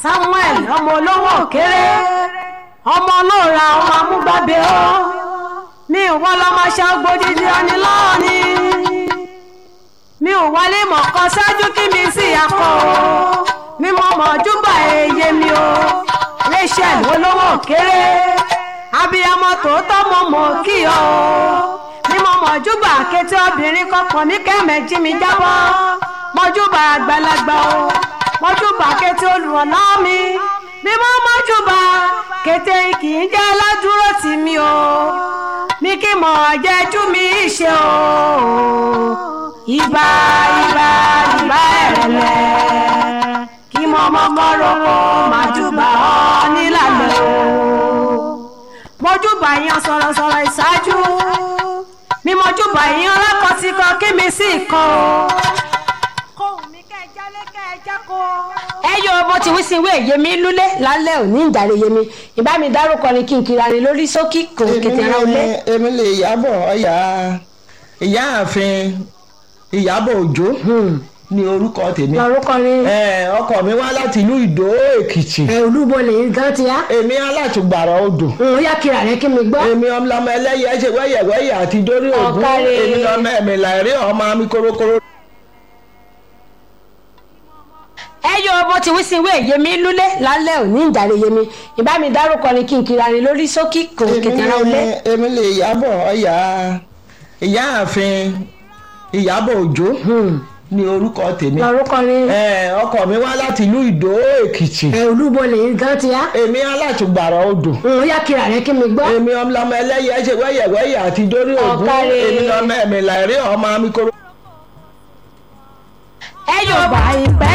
samuel ọmọ olówó òkèrè ọmọ olóòrà ọmọ amúgbàbẹ ọ mi ò wọ́n lọ́mọ ṣàgbó dídí ọni lọ́ọ̀ni mi ò wọlé mọ̀ọ́kọ́ ṣáájú kí mi sì akọ o mi mọ̀ mọ̀ọ́júbà èyẹ mi o rachel olówó òkèrè abiyamọ tòótọ́ mọ̀ mọ̀ kí ọ o mi mọ̀ mọ̀ọ́júbà kété obìnrin kọkàn mi kẹ́mẹ̀ jí mi jábọ́ mọ̀ọ́júbà àgbàlagbà o mọ̀ọ́júbà kété olùrànlọ́ mi mi mọ̀ mọ̀ọ́júbà kété kì í jẹ́ ládùúró tì mí o mi kì mọ̀ jẹ́jú mi ṣe o ìbà ìbà ìbà ẹ̀rẹ̀lẹ̀ kí mo mọ́kọ́ roko màjúbà ọ́ nílàlẹ̀ o mọ́júbà yan sọ̀rọ̀sọ̀rọ̀ ìṣáájú mi mọ́júbà yan lákọ̀síkọ kí mi sì kọ́ o. kóhùn mi kẹ́ ẹ jálé kẹ́ ẹ jákò. ẹ yọ bó ti wí sí ìwé yemi lúlé lálẹ́ òní ìjàre yemi ìbá mi dárúkọ ni kí n kiri ani lórí sókí kò kété ara olé. èmi lè yábọ̀ ọ̀yà ìyáàfin ìyábọ̀ òjó ní orúkọ tèmi lórúkọ ni Eh, ọkọ mi wá láti ìlú ìdó èkìtì ẹ olúbo lè gan ti yá. èmi alátùgbàrà odò n yá kira rẹ kí mi gbọ́. èmi ọmọlọmọ ẹlẹ́yẹ ṣe wẹ́yẹ̀wẹ́yẹ̀ àti dórí ògún Ọ̀kàrẹ̀. èmi lọmọ ẹ̀mí làárí ọmọ mi kórókóró. ẹ yọ bó ti wí sí ìwé yemi lúlé lálẹ́ òní ìjàre yemi ìbá mi dárúkọ ni kí n kiri ani lórí sókí kò kété ara olé. èmi lè yábọ̀ ọ̀yà ìyáàfin ìyábọ̀ òjó ní orúkọ tèmi lórúkọ ni Eh, ọkọ mi wá láti ìlú ìdó èkìtì ẹ olúbo lè gan ti yá. èmi alátùgbàrà odò n yá kira rẹ kí mi gbọ́. èmi ọmọlọmọ ẹlẹ́yẹ ṣe wẹ́yẹ̀wẹ́yẹ̀ àti dórí ògún Ọ̀kàrẹ̀. èmi lọmọ ẹ̀mí làárí ọmọ mi kórókóró. ẹ yóò bá ìpẹ́